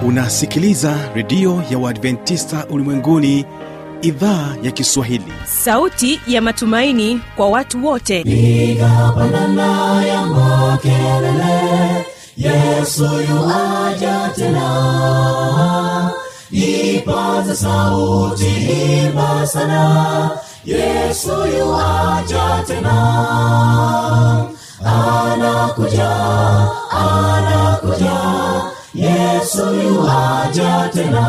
unasikiliza redio ya uadventista ulimwenguni idhaa ya kiswahili sauti ya matumaini kwa watu wote piga pandana ya makelele yesu yuaja tena ipaza sauti imba sana yesu yuaja tena anakuja anakuja yesu yuaja tena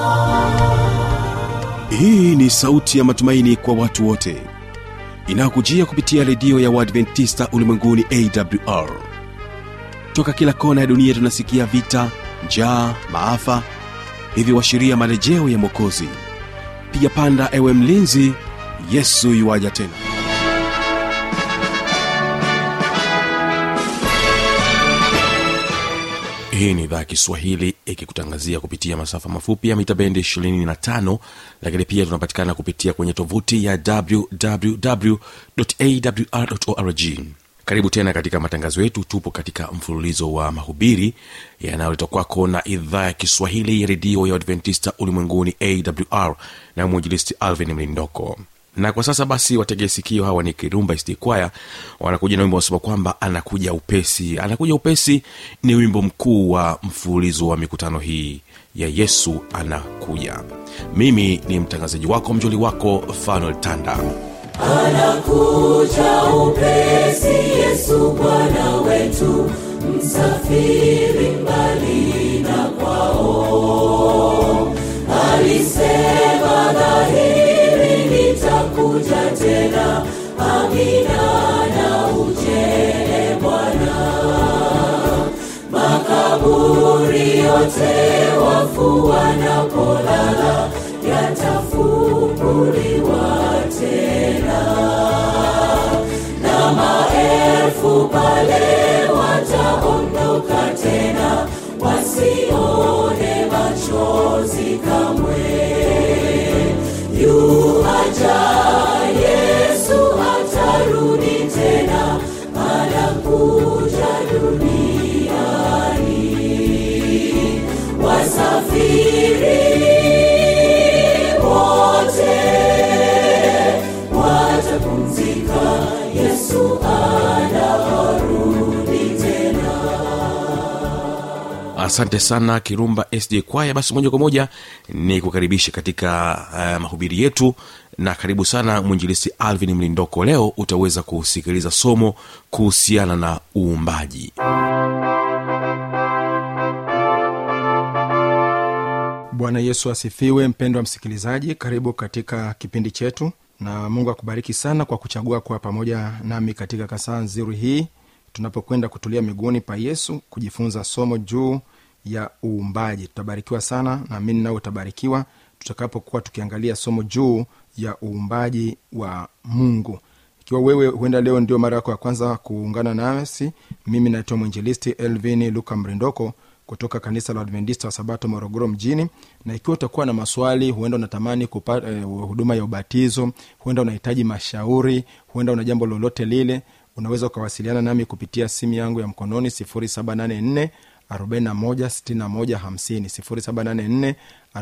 hii ni sauti ya matumaini kwa watu wote inayokujia kupitia redio ya uadventista ulimwenguni awr toka kila kona ya dunia tunasikia vita njaa maafa hivyo washiria marejeo ya mwokozi piga panda ewe mlinzi yesu yuwaja tena hii ni idhaa ya kiswahili ikikutangazia kupitia masafa mafupi ya mita bendi 25 lakini pia tunapatikana kupitia kwenye tovuti ya wwwawr karibu tena katika matangazo yetu tupo katika mfululizo wa mahubiri yanayoletwa kwako na idhaa ya kiswahili ya redio ya adventista ulimwenguni awr na mwinjilisti alvin mlindoko na kwa sasa basi wategee sikio hawa ni kirumba istikwaya wanakuja na wimbo wasema kwamba anakuja upesi anakuja upesi ni wimbo mkuu wa mfululizo wa mikutano hii ya yesu anakuja mimi ni mtangazaji wako mjoli wako fanuel tanda anakuja upesi yesu bwana wetu msafiri mbali na kwao alisema dhahiri nitakuja tena amina na ujele bwana makaburi yote wafu wanapolala yatafunguliwa tena na maelfu pale wataondoka tena wasione machozi kamwe yuaja yesu atarudi tena anakuja duniani wasafiri wote watapumzika yesu anarudi tena asante sana kirumba sd kwaya basi moja kwa moja ni kukaribisha katika uh, mahubiri yetu na karibu sana mwinjilisi alvin mlindoko leo utaweza kusikiliza somo kuhusiana na uumbaji bwana yesu asifiwe mpendwa msikilizaji karibu katika kipindi chetu na mungu akubariki sana kwa kuchagua kuwa pamoja nami katika kasaa nzuri hii tunapokwenda kutulia miguuni pa yesu kujifunza somo juu ya uumbaji tutabarikiwa sana naamini nawe utabarikiwa tutakapokuwa tukiangalia somo juu ya uumbaji wa mungu ikiwa wewe huenda leo ndio mara yako ya kwanza kuungana nasi mimi naitwa mwinjilisti elvin luka mrindoko kutoka kanisa la adventista wa sabato morogoro mjini na ikiwa utakuwa na maswali huenda unatamani kupata eh, huduma ya ubatizo huenda unahitaji mashauri huenda una jambo lolote lile unaweza ukawasiliana nami kupitia simu yangu ya mkononi 784 416150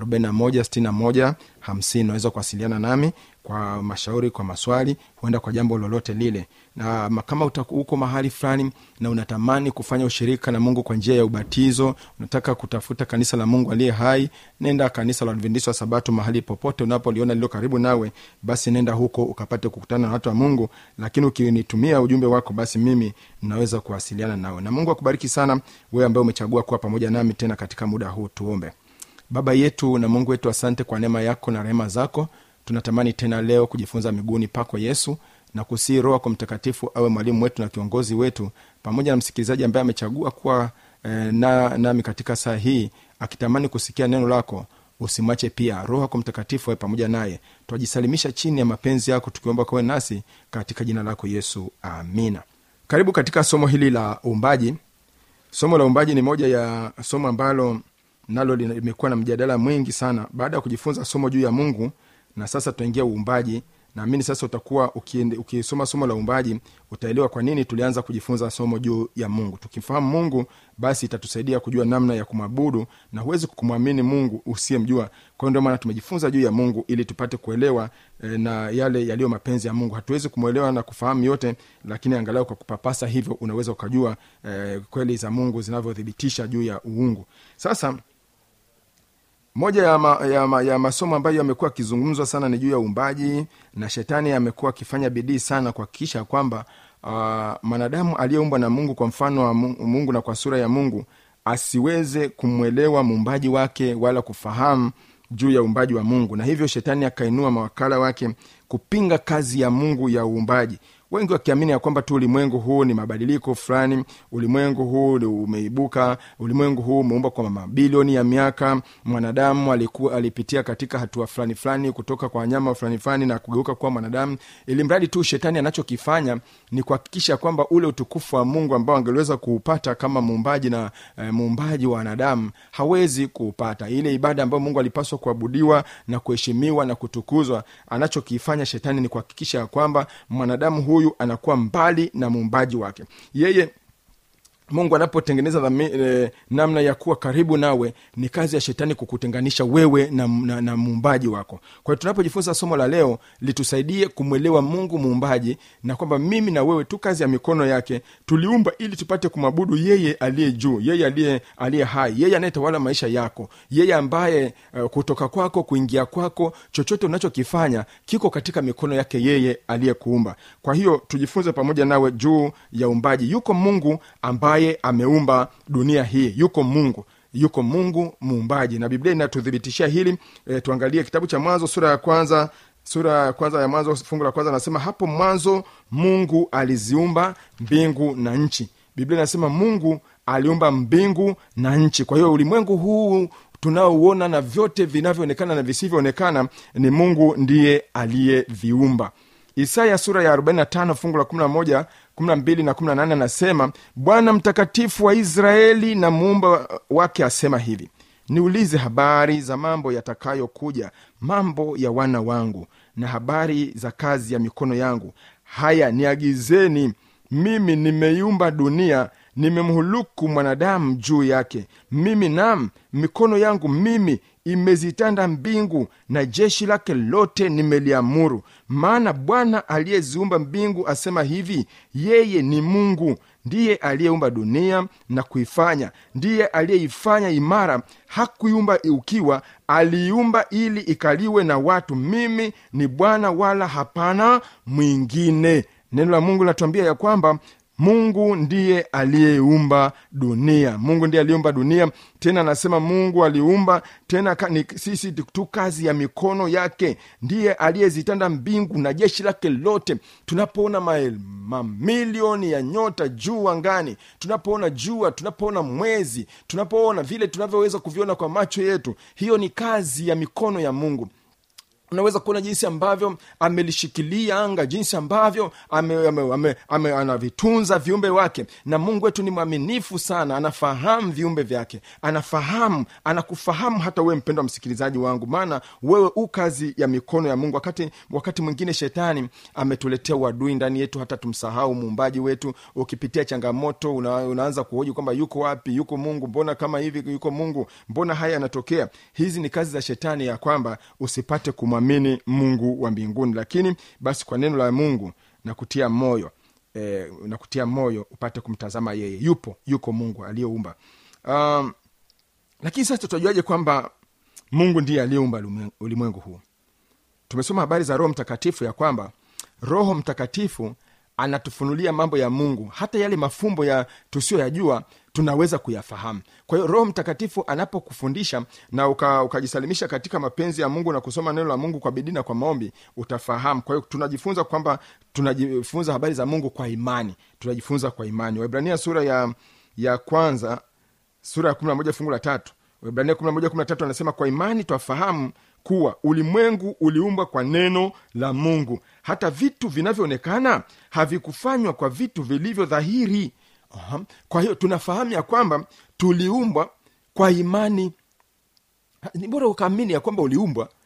784 unaweza kuwasiliana nami kwa mashauri kwa maswali huenda kwa jambo lolote lile na ma- kama uta- uko mahali fulani na unatamani kufanya ushirika na mungu kwa njia ya ubatizo unataka kutafuta kanisa la mungu aliye hai nenda kanisa la adventista wa sabato mahali popote unapoliona lilo karibu nawe basi nenda huko ukapate kukutana na watu wa mungu lakini ukinitumia ujumbe wako basi mimi naweza kuwasiliana nawe na mungu akubariki sana wewe ambaye umechagua kuwa pamoja nami tena katika muda huu tuombe baba yetu na mungu wetu asante kwa neema yako na rehema zako tunatamani tena leo kujifunza miguuni pako yesu na kusii roho kwa mtakatifu awe mwalimu wetu na kiongozi wetu pamoja na msikilizaji ambaye amechagua kuwa eh, na, nami katika saa hii akitamani kusikia neno lako usimwache pia roho yako mtakatifu awe pamoja naye twajisalimisha chini ya mapenzi yako tukiomba kawe nasi katika jina lako yesu amina karibu katika somo hili la uumbaji somo la uumbaji ni moja ya somo ambalo nalo limekuwa na mjadala mwingi sana baada ya kujifunza somo juu ya mungu na sasa tunaingia uumbaji naamini sasa utakuwa ukiende- ukisoma somo la uumbaji utaelewa kwa nini tulianza kujifunza somo juu ya mungu tukimfahamu mungu basi itatusaidia kujua namna ya kumwabudu na huwezi kumwamini mungu usiyemjua kwa hiyo ndio maana tumejifunza juu ya mungu ili tupate kuelewa e, na yale yaliyo mapenzi ya mungu hatuwezi kumwelewa na kufahamu yote lakini angalau kwa kupapasa hivyo unaweza ukajua e, kweli za mungu zinavyothibitisha juu ya uungu sasa moja ya, ma, ya, ma, ya masomo ambayo yamekuwa akizungumzwa sana ni juu ya uumbaji na shetani amekuwa akifanya bidii sana kuhakikisha kwamba uh, mwanadamu aliyeumbwa na mungu kwa mfano wa Mu- mungu na kwa sura ya mungu asiweze kumwelewa muumbaji wake wala kufahamu juu ya uumbaji wa mungu na hivyo shetani akainua mawakala wake kupinga kazi ya mungu ya uumbaji wengi wakiamini ya kwamba tu ulimwengu huu ni mabadiliko fulani ulimwengu huu ni umeibuka ulimwengu huu umeumba kwa mabilioni ya miaka mwanadamu alikuwa alipitia katika hatua fulani fulani kutoka kwa wanyama fulani fulani na kugeuka kuwa mwanadamu ili mradi tu shetani anachokifanya ni kuhakikisha kwamba ule utukufu wa mungu ambao angeliweza kuupata kama muumbaji na e, muumbaji wa wanadamu hawezi kuupata ile ibada ambayo mungu alipaswa kuabudiwa na kuheshimiwa na kutukuzwa anachokifanya shetani ni kuhakikisha ya kwamba mwanadamu huyu anakuwa mbali na muumbaji wake yeye mungu anapotengeneza dhami, e, namna ya kuwa karibu nawe ni kazi ya shetani kukutenganisha wewe na, na, na muumbaji wako kwa hiyo tunapojifunza somo la leo litusaidie kumwelewa mungu muumbaji na kwamba mimi na wewe tu kazi ya mikono yake tuliumba ili tupate kumwabudu yeye aliye juu yeye aliye aliye hai yeye anayetawala maisha yako yeye ambaye uh, kutoka kwako kuingia kwako chochote unachokifanya kiko katika mikono yake yeye aliyekuumba kwa hiyo tujifunze pamoja nawe juu ya uumbaji yuko mungu ambaye ameumba dunia hii yuko mungu yuko mungu muumbaji na biblia inatuthibitishia hili e, tuangalie kitabu cha mwanzo sura ya kwanza sura ya kwanza ya mwanzo fungu la kwanza anasema hapo mwanzo mungu aliziumba mbingu na nchi biblia inasema mungu aliumba mbingu na nchi kwa hiyo ulimwengu huu tunaouona na vyote vinavyoonekana na visivyoonekana ni mungu ndiye aliyeviumba isaya sura ya 45 fungu la 11 12 na 18 anasema bwana mtakatifu wa israeli na muumba wake asema hivi niulize habari za mambo yatakayokuja mambo ya wana wangu na habari za kazi ya mikono yangu haya niagizeni mimi nimeiumba dunia nimemhuluku mwanadamu juu yake mimi nam mikono yangu mimi imezitanda mbingu na jeshi lake lote nimeliamuru maana bwana aliyeziumba mbingu asema hivi yeye ni mungu ndiye aliyeumba dunia na kuifanya ndiye aliyeifanya imara hakuiumba ukiwa aliiumba ili ikaliwe na watu mimi ni bwana wala hapana mwingine neno la mungu linatuambia ya kwamba mungu ndiye aliyeumba dunia mungu ndiye aliyeumba dunia tena anasema mungu aliumba tena ka, ni sisi tu kazi ya mikono yake ndiye aliyezitanda mbingu na jeshi lake lote tunapoona ma- mamilioni ya nyota juu angani tunapoona jua tunapoona mwezi tunapoona vile tunavyoweza kuviona kwa macho yetu hiyo ni kazi ya mikono ya mungu unaweza kuona jinsi ambavyo amelishikilia anga jinsi ambavyo ame, ame, ame, ame, anavitunza viumbe wake na mungu wetu ni mwaminifu sana anafahamu viumbe vyake anafahamu anakufahamu hata wewe mpendwa msikilizaji wangu maana wewe u kazi ya mikono ya mungu wakati wakati mwingine shetani ametuletea uadui ndani yetu hata tumsahau muumbaji wetu ukipitia changamoto una, unaanza kuhoji kwamba yuko wapi yuko mungu mbona kama hivi yuko mungu mbona haya yanatokea hizi ni kazi za shetani ya kwamba usipate kumwa kumwamini mungu wa mbinguni lakini basi kwa neno la mungu na kutia moyo e, na kutia moyo upate kumtazama yeye yupo yuko mungu aliyeumba um, lakini sasa tutajuaje kwamba mungu ndiye aliyeumba ulimwengu huu tumesoma habari za roho mtakatifu ya kwamba roho mtakatifu anatufunulia mambo ya mungu hata yale mafumbo ya tusiyoyajua tunaweza kuyafahamu kwa hiyo roho mtakatifu anapokufundisha na uka, ukajisalimisha katika mapenzi ya mungu na kusoma neno la mungu kwa bidii na kwa maombi utafahamu kwa hiyo tunajifunza kwamba tunajifunza habari za mungu kwa imani tunajifunza kwa imani waibrania sura ya ya kwanza sura ya kumi na moja fungu la tatu waibrania kumi na moja kumi na tatu anasema kwa imani twafahamu kuwa ulimwengu uliumbwa kwa neno la mungu hata vitu vinavyoonekana havikufanywa kwa vitu vilivyo dhahiri Aha. kwa hiyo tunafahamu ya kwamba tuliumbwa kwa imani ni bora ukaamini ya kwamba uliumbwa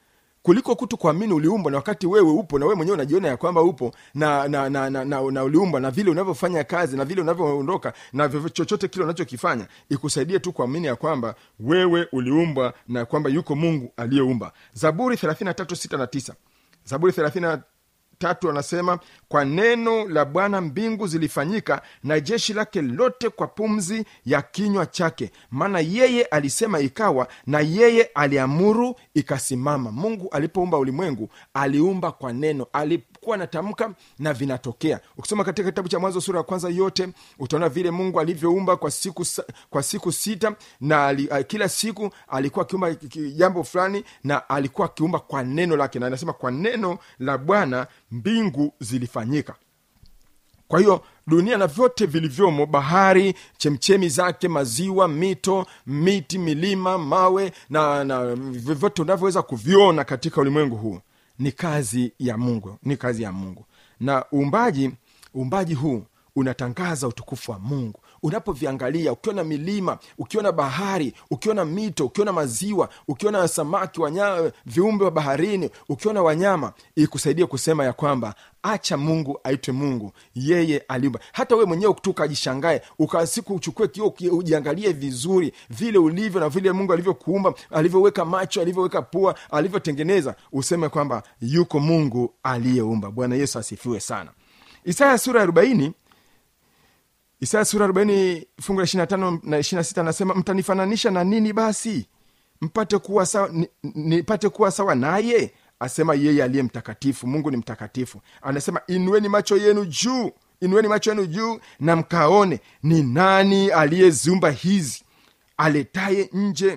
kuliko kutu kuamini uliumbwa na wakati wewe upo na wewe mwenyewe unajiona ya kwamba upo na na na, na, na, na uliumbwa na vile unavyofanya kazi na vile unavyoondoka na vyovyo- chochote kile unachokifanya ikusaidie tu kuamini ya kwamba wewe uliumbwa na kwamba yuko mungu aliyeumba zaburi 33 na 9 zaburi 33 tatu anasema kwa neno la bwana mbingu zilifanyika na jeshi lake lote kwa pumzi ya kinywa chake maana yeye alisema ikawa na yeye aliamuru ikasimama mungu alipoumba ulimwengu aliumba kwa neno alikuwa anatamka na vinatokea ukisoma katika kitabu cha mwanzo sura ya kwanza yote utaona vile mungu alivyoumba kwa siku sa- kwa siku sita na ali, a, kila siku alikuwa akiumba ki- ki- jambo fulani na alikuwa akiumba kwa neno lake na anasema kwa neno la bwana mbingu zilifanyika kwa hiyo dunia na vyote vilivyomo bahari chemchemi zake maziwa mito miti milima mawe na, na vyovyote unavyoweza kuviona katika ulimwengu huu ni kazi ya mungu ni kazi ya mungu na uumbaji uumbaji huu unatangaza utukufu wa mungu unapoviangalia ukiona milima ukiona bahari ukiona mito ukiona maziwa ukiona samaki wanya, viumbe wa baharini ukiona wanyama ikusaidie kusema ya kwamba acha mungu aitwe mungu yeye aliumba hata wewe mwenyewe tu ukajishangae ukasiku uchukue kio uki- ujiangalie vizuri vile ulivyo na vile mungu alivyokuumba alivyoweka macho alivyoweka pua alivyotengeneza useme kwamba yuko mungu aliyeumba bwana yesu asifiwe sana isaya sura ya arobaini isaya sura 40 fungu la 25 na 26 anasema mtanifananisha na nini basi mpate kuwa sawa ni- nipate kuwa sawa naye asema yeye aliye mtakatifu mungu ni mtakatifu anasema inueni macho yenu juu inueni macho yenu juu na mkaone ni nani aliyeziumba hizi aletaye nje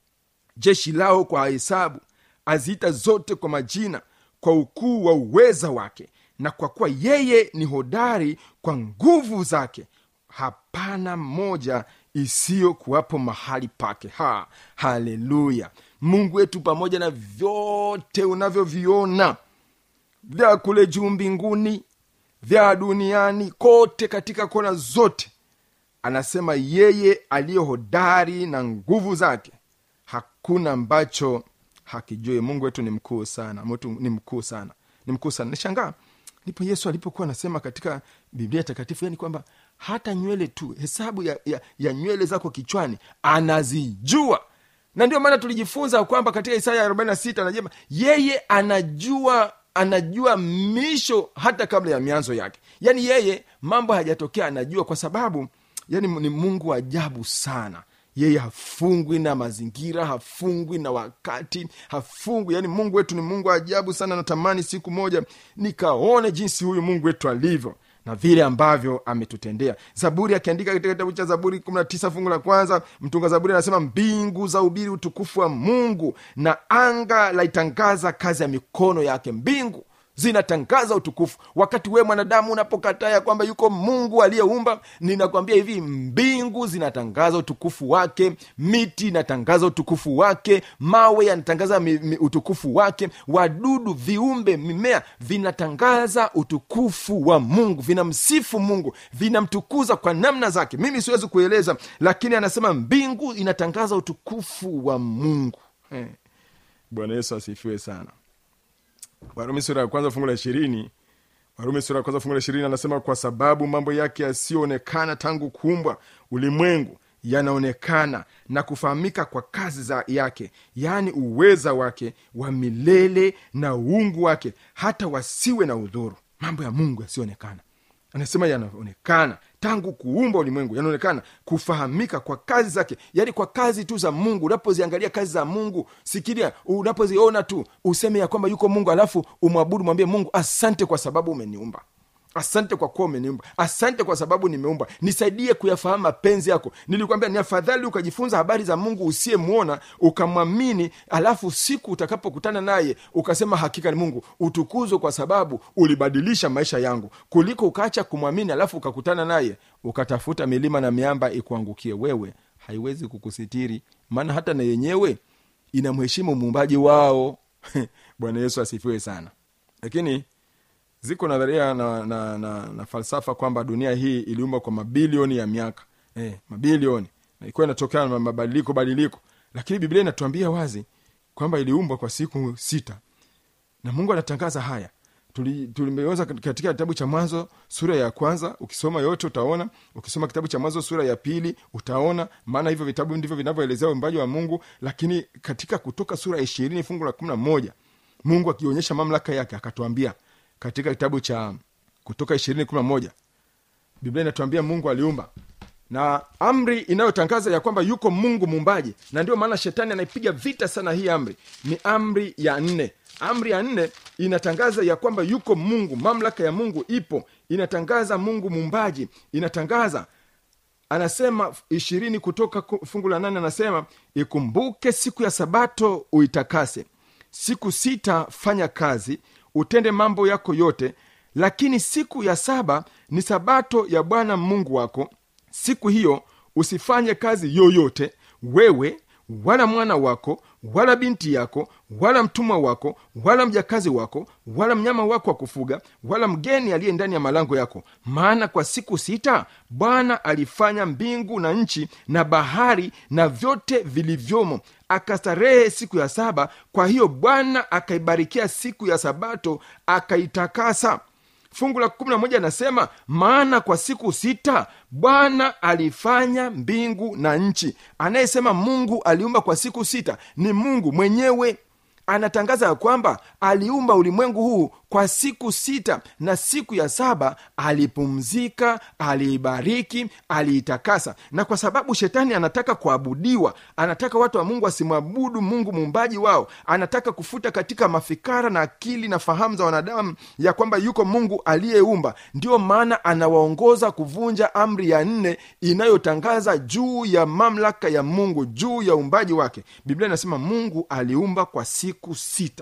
jeshi lao kwa hesabu aziita zote kwa majina kwa ukuu wa uweza wake na kwa kuwa yeye ni hodari kwa nguvu zake hapana moja isiyokuwapo mahali pake ha haleluya mungu wetu pamoja na vyote unavyoviona vya kule juu mbinguni vya duniani kote katika kona zote anasema yeye aliye hodari na nguvu zake hakuna ambacho hakijui mungu wetu ni mkuu sana mtu ni mkuu sana ni mkuu sana nishangaa ndipo yesu alipokuwa anasema katika biblia takatifu yani kwamba hata nywele tu hesabu ya, ya, ya nywele zako kichwani anazijua na ndio maana tulijifunza kwamba katika isaya 46 anasema yeye anajua anajua misho hata kabla ya mianzo yake yaani yeye mambo hayajatokea anajua kwa sababu yani ni mungu wa ajabu sana yeye hafungwi na mazingira hafungwi na wakati hafungwi yani mungu wetu ni mungu wa ajabu sana natamani siku moja nikaone jinsi huyu mungu wetu alivyo na vile ambavyo ametutendea zaburi akiandika katika kitabu cha zaburi 19 fungu la kwanza mtunga zaburi anasema mbingu za ubiri utukufu wa mungu na anga laitangaza kazi ya mikono yake mbingu zinatangaza utukufu wakati wewe mwanadamu unapokataa ya kwamba yuko mungu aliyeumba ninakwambia hivi mbingu zinatangaza utukufu wake miti inatangaza utukufu wake mawe yanatangaza mi, mi, utukufu wake wadudu viumbe mimea vinatangaza utukufu wa mungu vinamsifu mungu vinamtukuza kwa namna zake mimi siwezi kueleza lakini anasema mbingu inatangaza utukufu wa mungu eh. bwana yesu asifiwe sana warumi sura ya kwanza fungu la ishirini warumi sura ya kwanza fungu la ishirini anasema kwa sababu mambo yake yasiyoonekana tangu kuumbwa ulimwengu yanaonekana na kufahamika kwa kazi za yake yaani uweza wake wa milele na uungu wake hata wasiwe na udhuru mambo ya mungu yasiyoonekana anasema yanaonekana tangu kuumba ulimwengu yanaonekana kufahamika kwa kazi zake yaani kwa kazi tu za mungu unapoziangalia kazi za mungu sikiria unapoziona tu useme ya kwamba yuko mungu alafu umwabudu mwambie mungu asante kwa sababu umeniumba asante kwa kuwa umeniumba asante kwa sababu nimeumba nisaidie kuyafahamu mapenzi yako nilikwambia ni afadhali ukajifunza habari za mungu usiyemwona ukamwamini alafu siku utakapokutana naye ukasema hakika ni mungu utukuzwe kwa sababu ulibadilisha maisha yangu kuliko ukaacha kumwamini alafu ukakutana naye ukatafuta milima na miamba ikuangukie wewe haiwezi kukusitiri maana hata na yenyewe inamheshimu muumbaji wao bwana yesu asifiwe sana lakini ziko nadharia na, na, na, na falsafa kwamba dunia hii iliumbwa kwa mabilioni ya miaka eh, mabilioni na ilikuwa inatokana na mabadiliko badiliko lakini biblia inatuambia wazi kwamba iliumbwa kwa siku sita na mungu anatangaza haya Tuli- tulimeweza katika kitabu cha mwanzo sura ya kwanza ukisoma yote utaona ukisoma kitabu cha mwanzo sura ya pili utaona maana hivyo vitabu ndivyo vinavyoelezea uumbaji wa mungu lakini katika kutoka sura ya ishirini fungu la kumi na moja mungu akionyesha mamlaka yake akatuambia katika kitabu cha kutoka ishirini kumi na moja biblia inatuambia mungu aliumba na amri inayotangaza ya kwamba yuko mungu muumbaji na ndio maana shetani anaipiga vita sana hii amri ni amri ya nne amri ya nne inatangaza ya kwamba yuko mungu mamlaka ya mungu ipo inatangaza mungu muumbaji inatangaza anasema ishirini kutoka ku- fungu la nane anasema ikumbuke siku ya sabato uitakase siku sita fanya kazi utende mambo yako yote lakini siku ya saba ni sabato ya bwana mungu wako siku hiyo usifanye kazi yoyote wewe wala mwana wako wala binti yako wala mtumwa wako wala mjakazi wako wala mnyama wako wa kufuga wala mgeni aliye ndani ya malango yako maana kwa siku sita bwana alifanya mbingu na nchi na bahari na vyote vilivyomo akastarehe siku ya saba kwa hiyo bwana akaibarikia siku ya sabato akaitakasa fungu la kumi na moja anasema maana kwa siku sita bwana alifanya mbingu na nchi anayesema mungu aliumba kwa siku sita ni mungu mwenyewe anatangaza ya kwamba aliumba ulimwengu huu kwa siku sita na siku ya saba alipumzika aliibariki aliitakasa na kwa sababu shetani anataka kuabudiwa anataka watu wa mungu wasimwabudu mungu muumbaji wao anataka kufuta katika mafikara na akili na fahamu za wanadamu ya kwamba yuko mungu aliyeumba ndiyo maana anawaongoza kuvunja amri ya nne inayotangaza juu ya mamlaka ya mungu juu ya uumbaji wake biblia inasema mungu aliumba kwa siku sita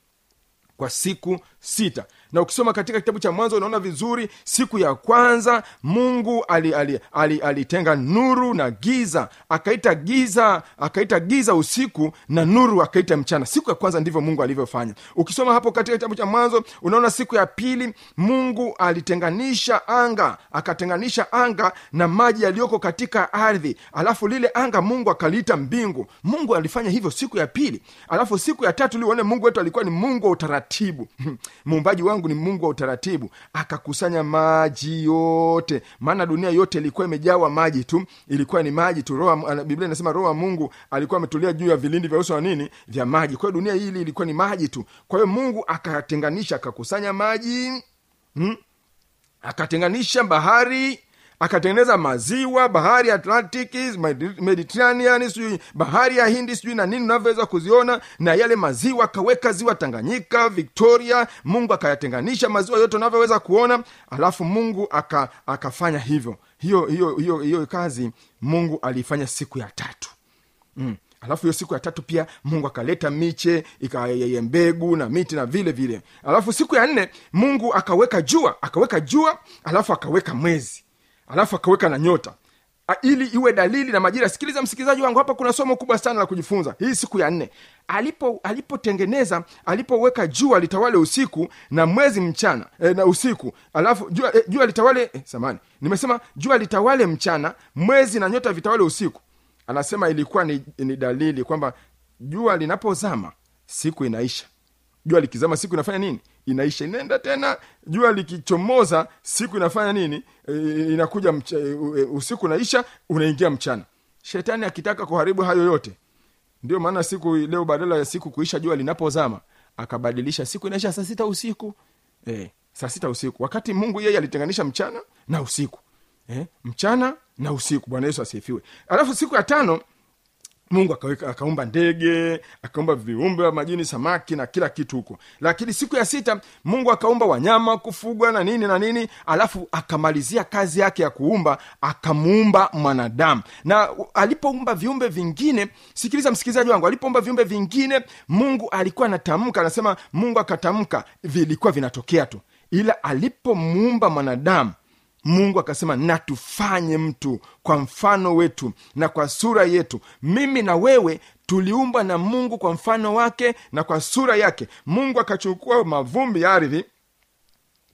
kwa siku sita na ukisoma katika kitabu cha mwanzo unaona vizuri siku ya kwanza mungu alitenga ali, ali, alitenga nuru na giza akaita giza akaita giza usiku na nuru akaita mchana siku ya kwanza ndivyo mungu alivyofanya ukisoma hapo katika kitabu cha mwanzo unaona siku ya pili mungu alitenganisha anga akatenganisha anga na maji yaliyoko katika ardhi alafu lile anga mungu akaliita mbingu mungu alifanya hivyo siku ya pili alafu siku ya tatu lione mungu wetu alikuwa ni mungu wa utaratibu muumbaji wangu ni mungu wa utaratibu akakusanya maji yote maana dunia yote ilikuwa imejawa maji tu ilikuwa ni maji tu roho biblia inasema roho wa mungu alikuwa ametulia juu ya vilindi vya uso wa nini vya maji kwa hiyo dunia hili ilikuwa ni maji tu kwa hiyo mungu akatenganisha akakusanya maji hmm? akatenganisha bahari akatengeneza maziwa bahari atlantic mediterranean sijui bahari ya hindi sijui na nini unavyoweza kuziona na yale maziwa akaweka ziwa tanganyika victoria mungu akayatenganisha maziwa yote unavyoweza kuona alafu mungu aka, akafanya hivyo hiyo hiyo hiyo hiyo kazi mungu aliifanya siku ya tatu mm alafu hiyo siku ya tatu pia mungu akaleta miche ikayeye mbegu na miti na vile vile alafu siku ya nne mungu akaweka jua akaweka jua alafu akaweka mwezi alafu akaweka na nyota A, ili iwe dalili na majira sikiliza msikilizaji wangu hapa kuna somo kubwa sana la kujifunza hii siku ya nne alipo alipotengeneza alipoweka jua litawale usiku na mwezi mchana e, na usiku alafu jua, e, jua litawale e, samani nimesema jua litawale mchana mwezi na nyota vitawale usiku anasema ilikuwa ni, ni dalili kwamba jua linapozama siku inaisha jua likizama siku inafanya nini inaisha inaenda tena jua likichomoza siku inafanya nini e, inakuja mcha, e, usiku unaisha unaingia mchana shetani akitaka kuharibu hayo yote ndio maana siku leo badala ya siku kuisha jua linapozama akabadilisha siku inaisha saa sita usiku e, saa sita usiku wakati mungu yeye alitenganisha mchana na usiku e, mchana na usiku bwana yesu asifiwe alafu siku ya tano mungu akaweka akaumba ndege akaumba viumbe wa majini samaki na kila kitu huko lakini siku ya sita mungu akaumba wanyama kufugwa na nini na nini alafu akamalizia kazi yake ya kuumba akamuumba mwanadamu na alipoumba viumbe vingine sikiliza msikilizaji wangu alipoumba viumbe vingine mungu alikuwa anatamka anasema mungu akatamka vilikuwa vinatokea tu ila alipomuumba mwanadamu mungu akasema na tufanye mtu kwa mfano wetu na kwa sura yetu mimi na wewe tuliumbwa na mungu kwa mfano wake na kwa sura yake mungu akachukua mavumbi ya ardhi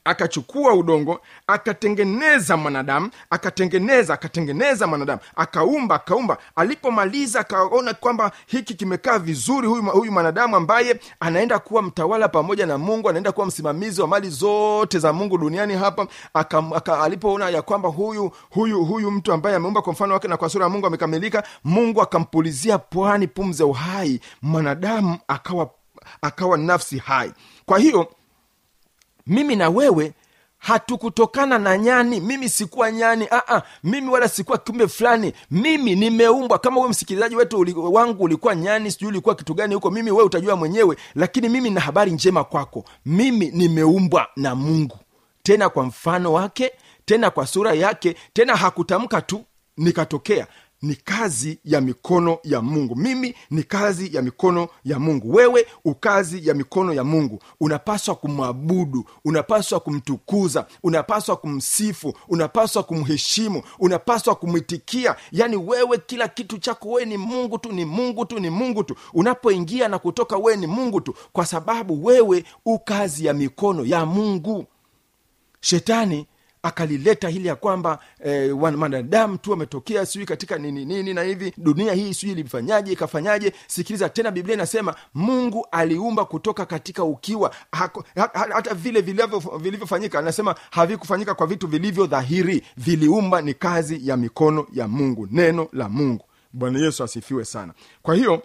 akachukua udongo akatengeneza mwanadamu akatengeneza akatengeneza mwanadamu akaumba akaumba alipomaliza akaona kwamba hiki kimekaa vizuri huyu, huyu mwanadamu ambaye anaenda kuwa mtawala pamoja na mungu anaenda kuwa msimamizi wa mali zote za mungu duniani hapa aka, aka, alipoona ya kwamba huyu huyu huyu mtu ambaye ameumba kwa mfano wake na kwa sura ya mungu amekamilika mungu akampulizia pwani pumzi ya uhai mwanadamu akawa akawa nafsi hai kwa hiyo mimi na wewe hatukutokana na nyani mimi sikuwa nyani Aa, mimi wala sikuwa kiumbe fulani mimi nimeumbwa kama huwe msikilizaji wetu uli, wangu ulikuwa nyani sijui ulikuwa kitu gani huko mimi wewe utajua mwenyewe lakini mimi na habari njema kwako mimi nimeumbwa na mungu tena kwa mfano wake tena kwa sura yake tena hakutamka tu nikatokea ni kazi ya mikono ya mungu mimi ni kazi ya mikono ya mungu wewe ukazi ya mikono ya mungu unapaswa kumwabudu unapaswa kumtukuza unapaswa kumsifu unapaswa kumheshimu unapaswa kumwitikia yaani wewe kila kitu chako wewe ni mungu tu ni mungu tu ni mungu tu unapoingia na kutoka wewe ni mungu tu kwa sababu wewe ukazi ya mikono ya mungu shetani akalileta hili ya kwamba eh, wanadamu tu wametokea sijui katika nini nini na hivi dunia hii sijui ilifanyaje ikafanyaje sikiliza tena biblia inasema mungu aliumba kutoka katika ukiwa hako, ha, ha, hata vile vilivyo- vilivyofanyika anasema havikufanyika kwa vitu vilivyo dhahiri viliumba ni kazi ya mikono ya mungu neno la mungu bwana yesu asifiwe sana kwa hiyo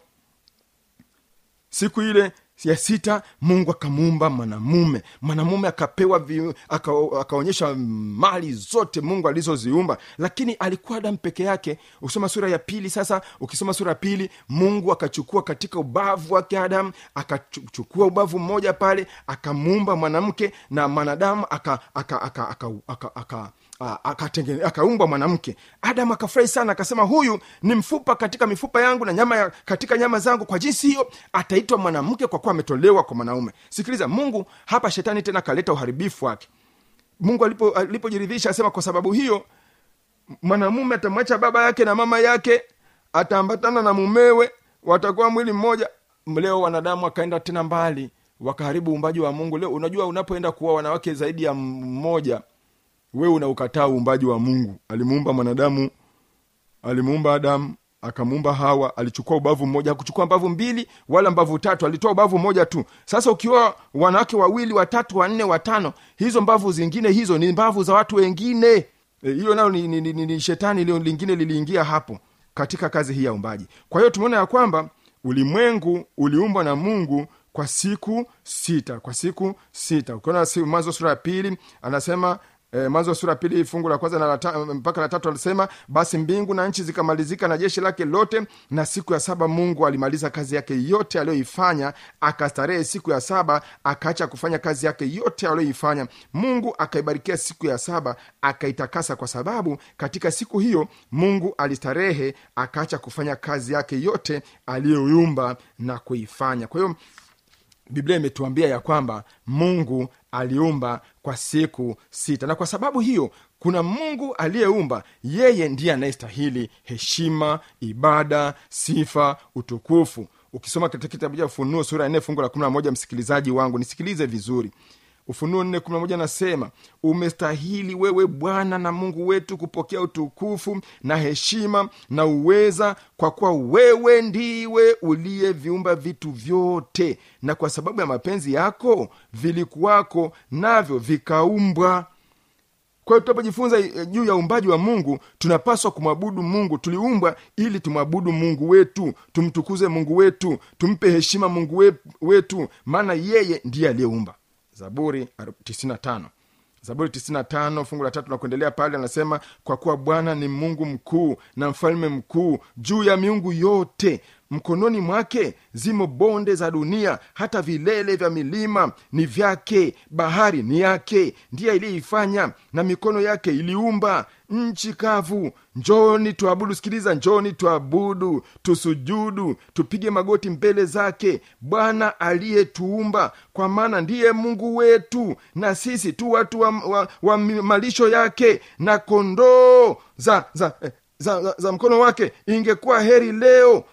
siku ile ya sita mungu akamuumba mwanamume mwanamume akapewa vi, aka, akaonyesha mali zote mungu alizoziumba lakini alikuwa adamu peke yake ukisoma sura ya pili sasa ukisoma sura ya pili mungu akachukua katika ubavu wake adamu akachukua ubavu mmoja pale akamuumba mwanamke na mwanadamu aka aka aka aka, aka, aka akatengene- akaumbwa mwanamke adamu akafurahi sana akasema huyu ni mfupa katika mifupa yangu na nyama ya, katika nyama zangu kwa jinsi hiyo ataitwa mwanamke kwa kuwa ametolewa kwa mwanaume sikiliza mungu hapa shetani tena akaleta uharibifu wake mungu alipo- alipojiridhisha asema kwa sababu hiyo mwanamume atamwacha baba yake na mama yake ataambatana na mumewe watakuwa mwili mmoja leo wanadamu wakaenda tena mbali wakaharibu uumbaji wa mungu leo unajua unapoenda kuwa wanawake zaidi ya mmoja wewe unaukataa uumbaji wa mungu alimuumba mwanadamu alimuumba adamu akamuumba hawa alichukua ubavu mmoja hakuchukua mbavu mbili wala mbavu tatu alitoa ubavu mmoja tu sasa ukiwa wanawake wawili watatu wanne watano hizo mbavu zingine hizo ni mbavu za watu wengine E, hiyo nayo ni, ni, ni, ni, ni shetani lio lingine liliingia hapo katika kazi hii ya umbaji kwa hiyo tumeona ya kwamba ulimwengu uliumbwa na mungu kwa siku sita kwa siku sita ukiona si- mwanzo sura ya pili anasema E, mwanzo sura ya pili fungu la kwanza na la ta, mpaka la tatu alisema basi mbingu na nchi zikamalizika na jeshi lake lote na siku ya saba mungu alimaliza kazi yake yote aliyoifanya akastarehe siku ya saba akaacha kufanya kazi yake yote aliyoifanya mungu akaibarikia siku ya saba akaitakasa kwa sababu katika siku hiyo mungu alistarehe akaacha kufanya kazi yake yote aliyoiumba na kuifanya kwa hiyo biblia imetuambia ya kwamba mungu aliumba kwa siku sita na kwa sababu hiyo kuna mungu aliyeumba yeye ndiye anayestahili heshima ibada sifa utukufu ukisoma katika kitabu cha ufunuo sura ya nne fungu la kumi na moja msikilizaji wangu nisikilize vizuri ufunuo nne kumi na moja nasema umestahili wewe bwana na mungu wetu kupokea utukufu na heshima na uweza kwa kuwa wewe ndiwe uliyeviumba vitu vyote na kwa sababu ya mapenzi yako vilikuwako navyo vikaumbwa kwa hiyo tunapojifunza eh, juu ya uumbaji wa mungu tunapaswa kumwabudu mungu tuliumbwa ili tumwabudu mungu wetu tumtukuze mungu wetu tumpe heshima mungu we- wetu maana yeye ndiye aliyeumba zaburi 95 zaburi 95 fungu la tatu na kuendelea pale anasema kwa kuwa bwana ni mungu mkuu na mfalme mkuu juu ya miungu yote mkononi mwake zimo bonde za dunia hata vilele vya milima ni vyake bahari ni yake ndiye iliyeifanya na mikono yake iliumba nchi kavu njoni tuabudu sikiliza njoni tuabudu tusujudu tupige magoti mbele zake bwana aliyetuumba kwa maana ndiye mungu wetu na sisi tu watu wa, wa, wa malisho yake na kondoo za za, eh, za, za, za mkono wake ingekuwa heri leo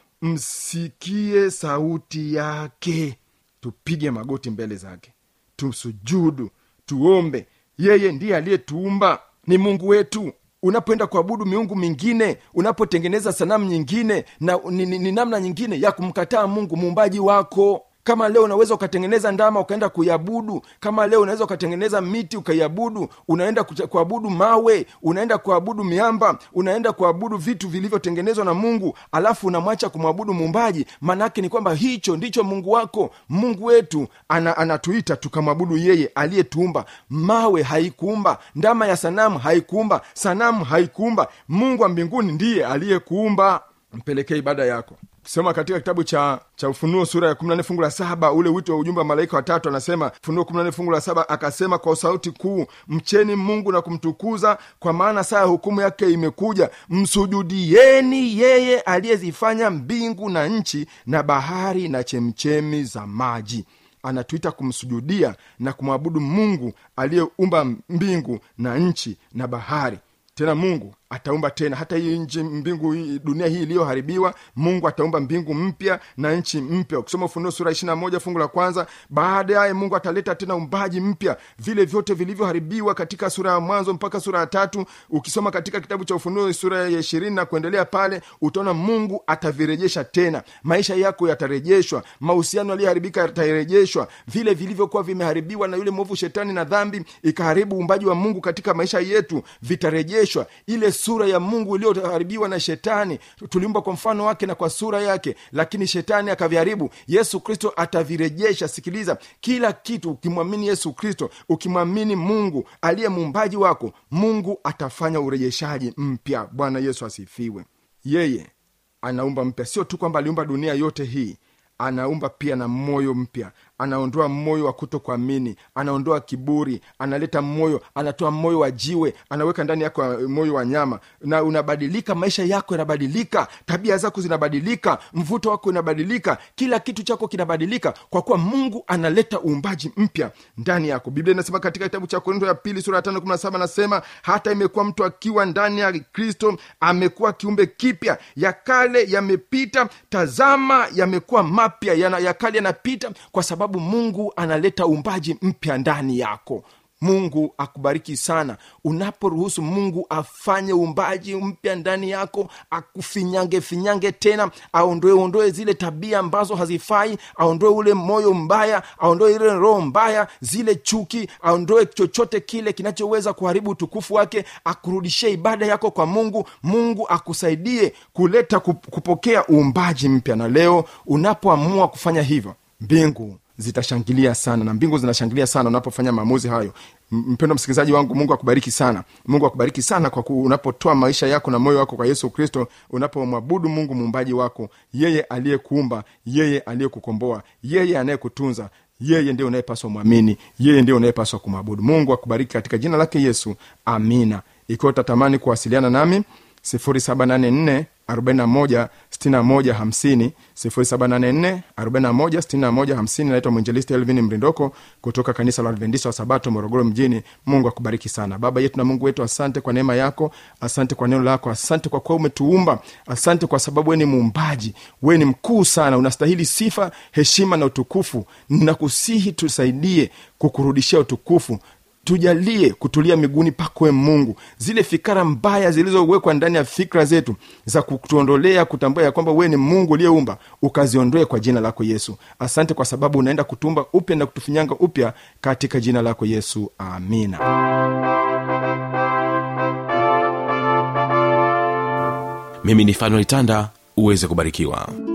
msikie sauti yake tupige magoti mbele zake tusujudu tuombe yeye ndiye aliyetuumba ni mungu wetu unapoenda kuabudu miungu mingine unapotengeneza sanamu nyingine na ni, ni, ni namna nyingine ya kumkataa mungu muumbaji wako kama leo unaweza ukatengeneza ndama ukaenda kuiabudu kama leo unaweza ukatengeneza miti ukaiabudu unaenda kuta- kuabudu mawe unaenda kuabudu miamba unaenda kuabudu vitu vilivyotengenezwa na mungu alafu unamwacha kumwabudu muumbaji maanaake ni kwamba hicho ndicho mungu wako mungu wetu ana, anatuita tukamwabudu yeye aliyetuumba mawe haikuumba ndama ya sanamu haikuumba sanamu haikuumba mungu wa mbinguni ndiye aliyekuumba mpelekee ibada yako soma katika kitabu cha cha ufunuo sura ya 14 fungu la saba ule wito wa ujumbe wa malaika watatu anasema funuo 14 fungu la saba akasema kwa sauti kuu mcheni mungu na kumtukuza kwa maana saa ya hukumu yake imekuja msujudieni yeye aliyezifanya mbingu na nchi na bahari na chemchemi za maji anatuita kumsujudia na kumwabudu mungu aliyeumba mbingu na nchi na bahari tena mungu ataumba tena hata hii nchi mbingu hii, dunia hii iliyoharibiwa mungu ataumba mbingu mpya na nchi mpya ukisoma ufunuo sura ishirina moja fungu la kwanza baadaye mungu ataleta tena umbaji mpya vile vyote vilivyoharibiwa katika sura ya mwanzo mpaka sura ya tatu ukisoma katika kitabu cha ufunuo sura ya ishirini na kuendelea pale utaona mungu atavirejesha tena maisha yako yatarejeshwa mahusiano yaliyoharibika yatarejeshwa vile vilivyokuwa vimeharibiwa na yule mwovu shetani na dhambi ikaharibu uumbaji wa mungu katika maisha yetu vitarejeshwa ile sura ya mungu iliyoharibiwa na shetani tuliumba kwa mfano wake na kwa sura yake lakini shetani akaviharibu yesu kristo atavirejesha sikiliza kila kitu ukimwamini yesu kristo ukimwamini mungu aliye muumbaji wako mungu atafanya urejeshaji mpya bwana yesu asifiwe yeye anaumba mpya sio tu kwamba aliumba dunia yote hii anaumba pia na moyo mpya anaondoa moyo wa kuto kuamini anaondoa kiburi analeta moyo anatoa moyo wa jiwe anaweka ndani yako moyo wa nyama na unabadilika maisha yako yanabadilika tabia zako zinabadilika mvuto wako unabadilika kila kitu chako kinabadilika kwa kuwa mungu analeta uumbaji mpya ndani yako biblia inasema katika kitabu cha korinto ya pili sura ya tano kumi na saba anasema hata imekuwa mtu akiwa ndani ya kristo amekuwa kiumbe kipya ya kale yamepita tazama yamekuwa mapya yana- ya kale yanapita kwa sababu mungu analeta uumbaji mpya ndani yako mungu akubariki sana unaporuhusu mungu afanye uumbaji mpya ndani yako akufinyange finyange tena aondoe ondoe zile tabia ambazo hazifai aondoe ule moyo mbaya aondoe ile roho mbaya zile chuki aondoe chochote kile kinachoweza kuharibu utukufu wake akurudishie ibada yako kwa mungu mungu akusaidie kuleta kup- kupokea uumbaji mpya na leo unapoamua kufanya hivyo mbingu zitashangilia sana na mbingu zinashangilia sana unapofanya maamuzi hayo M- mpendo msikilizaji wangu mungu akubariki sana mungu akubariki sana kwa ku, unapotoa maisha yako na moyo wako kwa yesu kristo unapomwabudu mungu muumbaji wako yeye aliyekuumba yeye aliyekukomboa yeye anayekutunza yeye ndiye unayepaswa mwamini yeye ndiye unayepaswa kumwabudu mungu akubariki katika jina lake yesu amina ikiwa utatamani kuwasiliana nami 0784 41 61 50 0784 41 61 50 naitwa mwinjelisti elvin mrindoko kutoka kanisa la adventista wa sabato morogoro mjini mungu akubariki sana baba yetu na mungu wetu asante kwa neema yako asante kwa neno lako asante kwa kuwa umetuumba asante kwa sababu we ni muumbaji we ni mkuu sana unastahili sifa heshima na utukufu nakusihi tusaidie kukurudishia utukufu tujalie kutulia miguuni pakwe mungu zile fikara mbaya zilizowekwa ndani ya fikra zetu za kutuondolea kutambua ya kwamba wewe ni mungu uliyeumba ukaziondoe kwa jina lako yesu asante kwa sababu unaenda kutumba upya na kutufinyanga upya katika jina lako yesu amina mimi ni fanuel tanda uweze kubarikiwa